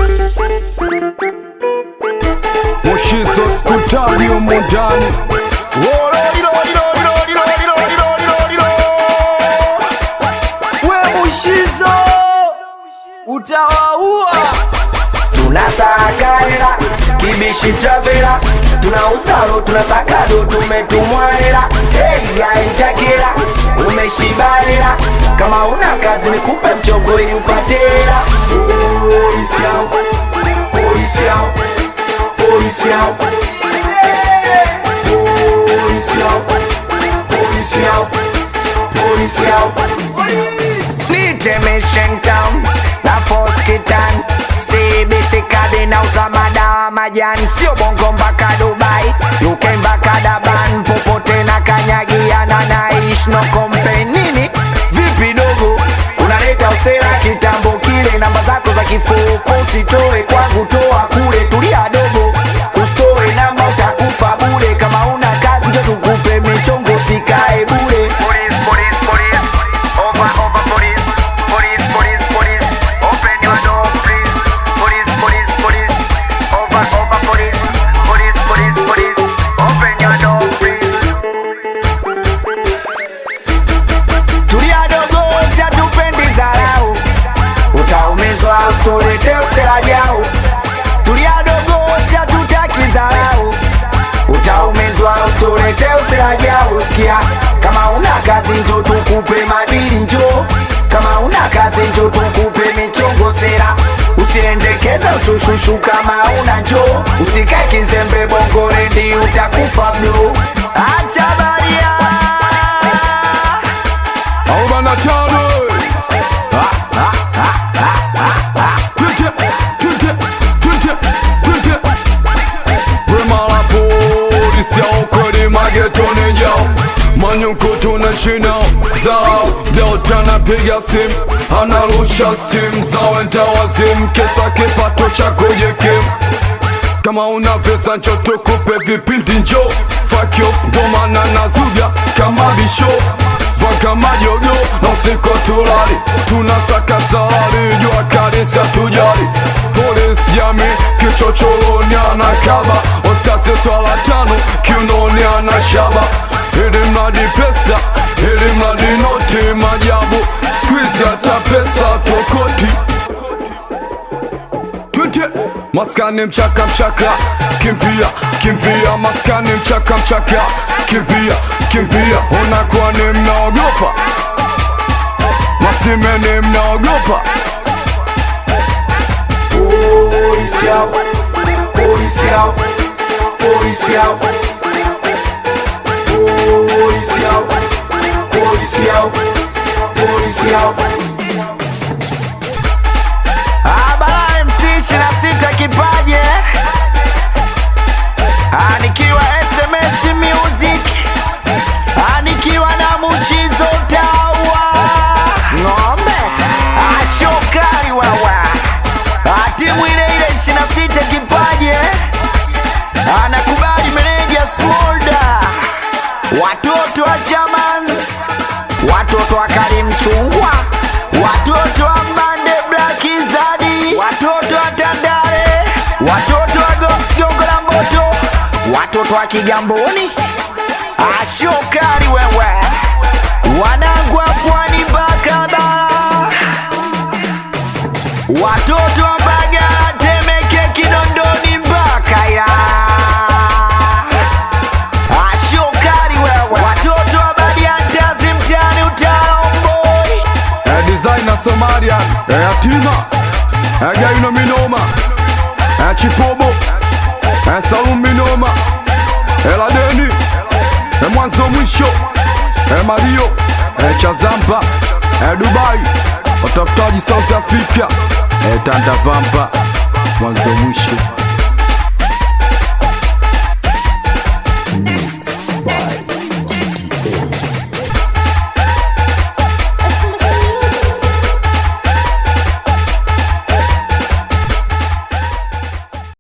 Mushizo skutani humu ndani we Mushizo utawaua. tunasaka hela kibishi travela tunausalo tunasakado tumetumwa hela hey, yaitakela umeshiba hela kama una kazi nikupe mchongo ili upate hela polisi yao polisi yao polisi yao polisi yao polisi yao polisi yao Nitemeshen town na foskitan CBC kadi na uza madawa majani sio bongo mpaka Dubai UK mpaka Daban popote na kanyagiana naish no kompe nini vipi dogo unaleta usera kitambo kile namba zako za kifufu usitoe kwangu toa kule tulia dogo usitoe namba utakufa bure kama una kazi njo tukupe michongo sikae bure police, police, police. Over, over, police. Police, police, police. Open your door, please. Police, police, police. Over, over, police. Police, police, police. Open your door, please. Tulia dogo, si hatupendi dharau. Utaumizwa usitulete usela jau. Tulia dogo, si hatutaki dharau. Utaumizwa usitulete usela jau. Sikia, kama una kazi njo tukupe madili njo. Kama una kazi njo tukupe michongo sera. Usiendekeza ushushushu kama una njo. Usikae kizembe bongo rendi utakufa bro. Acha baria. arobaini na tano Twende, twende, twende, twende. Wema la polisi ya ukweli magetoni jao Manyuko tunashina zao Delta anapiga simu Anarusha simu za wenda wazimu Kesa kipato cha kujikimu kama una pesa ncho tukupe vipindi njo Fuck you, ndo maana nazuga kama bisho mpaka majogo na usiku tulali tunasaka salari jua kanisa tujali polisi jami kichochoroni anakaba ostasi swala tano kiunoni anashaba ili mradi pesa ili mradi noti majabu skwizi hata pesa tokoti twende maskani mchaka mchaka kimbia kimbia maskani mchaka mchaka kimbia kimbia unakuwa ni mnaogopa masimeni mnaogopa Policial, policial, policial, policial, policial, policial. Abara MC 26 kipaje anikiwa SMS Music anikiwa na Muchizo Tawa ng'ombe ashokari wawa timu ile ile 26 kipaje anakubali meneja Smolda watoto wa Chamans watoto wa Karim Chungwa watoto wa Mbande Black Zadi watoto wa Tandale watoto wa Gox Gongo la Moto watoto wa Kigamboni ashokari wewe wanangu wa pwani Bakaba watoto wa Mbagala Temeke Kinondoni mpaka Ilala ashokari wewe watoto wa Badiantazi mtaani Utaomboi eh, designer Somalian eh, yatima eh, gaino minoma eh, chipobo eh, salum minoma eh, ladeni eh, mwanzo mwisho eh, mario eh, chazamba eh, dubai watafutaji south africa eh, tandavamba mwanzo mwisho